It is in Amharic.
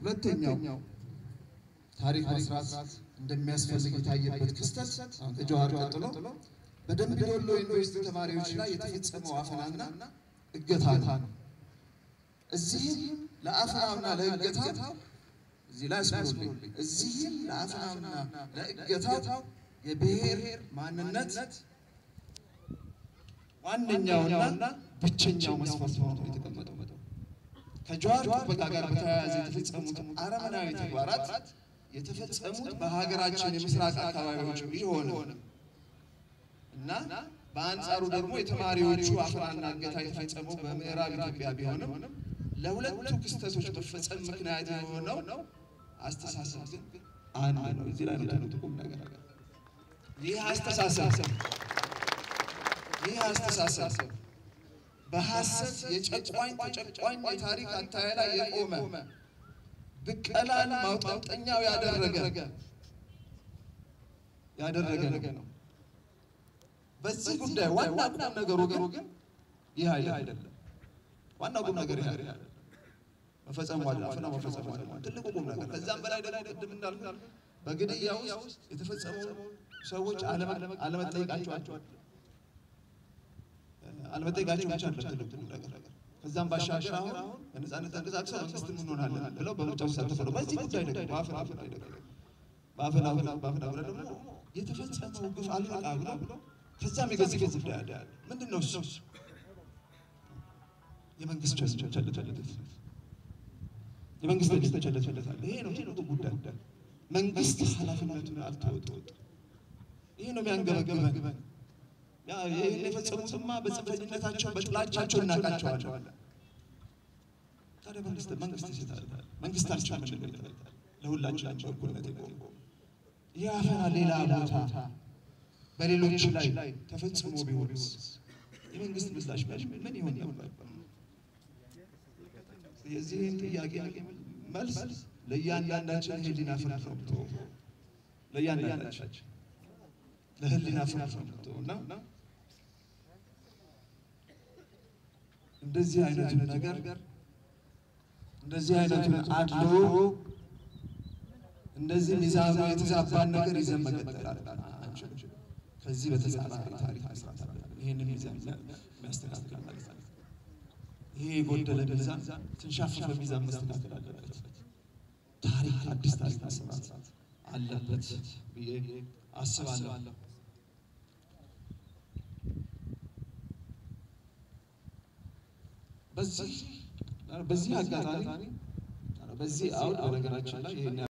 ሁለተኛው ታሪክ መስራት እንደሚያስፈልግ የታየበት ክስተት ከጀዋር ቀጥሎ በደምቢ ዶሎ ዩኒቨርሲቲ ተማሪዎች ላይ የተፈጸመው አፈናና እገታ ነው። እዚህም ለአፈናውና ለእገታው እዚህ ላይ አስምሩልኝ። እዚህም ለአፈናውና ለእገታው የብሔር ማንነት ዋነኛውና ብቸኛው መስፈርት ሆኖ የተቀመጠው ከጀዋር ጥበቃ ጋር በተያያዘ የተፈጸሙት አረመናዊ ተግባራት የተፈጸሙት በሀገራችን የምስራቅ አካባቢዎች ቢሆንም እና በአንጻሩ ደግሞ የተማሪዎቹ አፈናና እገታ የተፈጸመው በምዕራብ ኢትዮጵያ ቢሆንም ለሁለቱ ክስተቶች መፈጸም ምክንያት የሆነው አስተሳሰብ ግን አንድ ነው። እዚህ ላይ ነው ጥቁም ነገር ይህ አስተሳሰብ ይህ አስተሳሰብ በሐሰት የጨቋኝ ተጨቋኝ የታሪክ አተያይ ላይ የቆመ ብቀላን ማውጣጠኛው ያደረገ ያደረገ ነው። በዚህ ጉዳይ ዋና ቁም ነገሩ ግን ይህ አይደለም። ዋና ቁም ነገር ይህ አይደለም። መፈጸሙ አይደለም፣ አፈናው መፈጸሙ አይደለም። ትልቁ ቁም ነገር ከዛም በላይ ደግሞ ቅድም እንዳልኩት በግድያ ውስጥ የተፈጸሙ ሰዎች አለመጠየቃቸው አለመጠየቃቸው ብቻ አይደለም ትልቁ ቁም ነገር ከዛም ባሻገር አሁን በነፃነት ተንቀሳቅሰው መንግስት እንሆናለን ብለው በምርጫ ውስጥ ተሳተፈው በዚህ ጉዳይ ደግሞ በአፈና ጉዳይ ደግሞ በአፈና በአፈና ጉዳይ ደግሞ የተፈጸመው ግፍ አልበቃ ብሎ ከዛም የገዘፈ ጉዳይ አለ። ምንድን ነው እሱ? የመንግስት ቸልተኝነት የመንግስት ቸልተኝነት አለ። ይሄ ነው ትልቁ ጉዳይ። መንግስት ኃላፊነቱን አልተወጣም። ይሄ ነው የሚያንገበግበን። ይህን የፈጸሙትማ በጽንፈኝነታቸው በጥላቻቸው እናውቃቸዋለን። ታዲያ መንግስት መንግስት ይስታል መንግስታቸው ምን ይላል? ለሁላችን በእኩልነት የቆሙ ይህ አፈና ሌላ ቦታ በሌሎች ላይ ተፈጽሞ ቢሆንስ የመንግስት ምላሽ ምን ይሆን ነበር? የዚህን ጥያቄ መልስ ለእያንዳንዳችን ህሊና ፍርድ ነው። ለእያንዳንዳችን ለህሊና ፍርድ ነው እና እንደዚህ አይነቱን ነገር እንደዚህ አይነቱን አድሎ እንደዚህ ሚዛኑ የተዛባን ነገር ይዘን መቀጠል አንችልም። ከዚህ በተጻራሪ ታሪክ መስራት አለብን። ይህንን ሚዛን የሚያስተካክል ማለት ነው። ይሄ የጎደለ ሚዛን የተንሻፈፈ ሚዛን መስተካከል አለበት። ታሪክ አዲስ ታሪክ መሰራት አለበት ብዬ አስባለሁ። በዚህ በዚህ አጋጣሚ በዚህ አውድ በነገራችን ላይ